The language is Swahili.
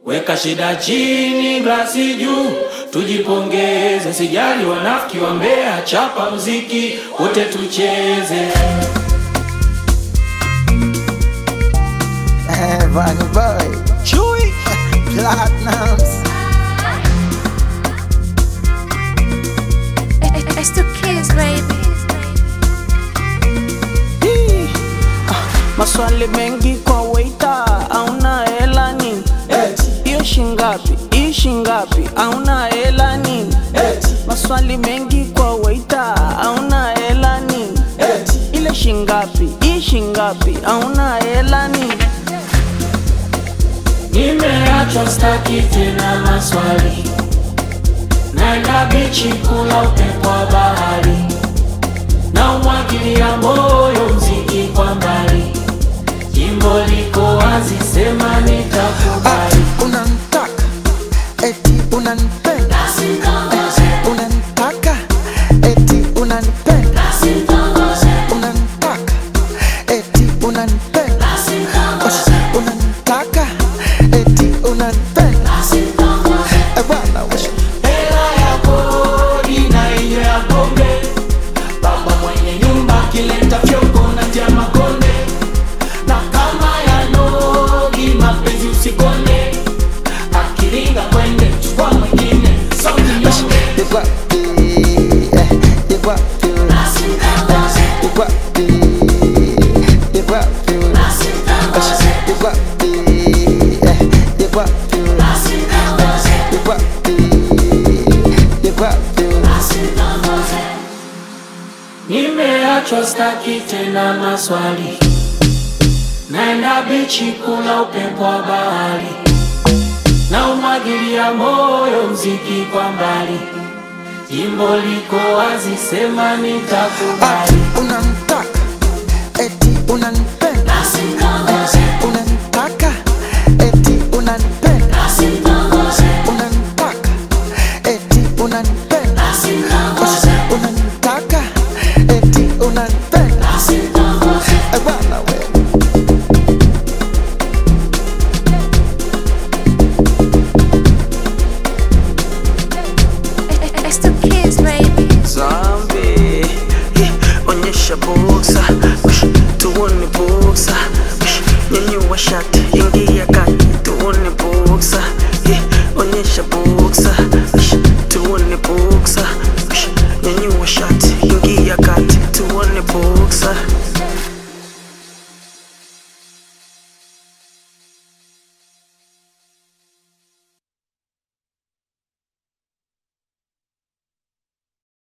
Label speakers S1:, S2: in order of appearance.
S1: Weka shida chini, glasi juu, tujipongeze. Sijali wanafiki wa Mbeya, chapa mziki wote tucheze.
S2: Eh, Bunny Boy, Chewy, Platinums.
S3: It's the kids, baby.
S4: Hii, ah, Maswali mengi kwa waita, auna hela nini? Hiyo shingapi? Hii shingapi? Auna hela nini? Maswali mengi kwa waita, auna hela nini? Ile shingapi? Hii shingapi? Auna hela nini?
S1: Nimeachwa staki tena maswali, naenda bichi kula upepo wa bahari, na umwagilia moyo mziki kwa mbali, jimbo liko wazi, sema nitakubali.
S2: Unanitaka, eti unanipenda. Eh, Unanitaka, eti unanipenda. Unanitaka, eti unanipenda. Eh, Unanitaka, eti unanipenda. Eh, bwana, wewe.
S1: Hela ya kodi na hiyo ya pombe, baba mwenye nyumba akileta fyongo na tia makonde, na kama ya nogi mapenzi usikonde, akiringa kwende chukua mwingine sauti nyonge.
S2: You got the, eh, you got the, eh, you got the, you got the, eh, you got the, eh, you got the, eh, you got the, you got the.
S1: Nimeachwa staki tena maswali, naenda bichi kula upepo wa bahari, na umwagilia moyo mziki kwa mbali, jimbo liko wazi, sema nitakubali.
S2: Unanitaka, eti unanipenda. Eh, Unanitaka, eti unanipenda.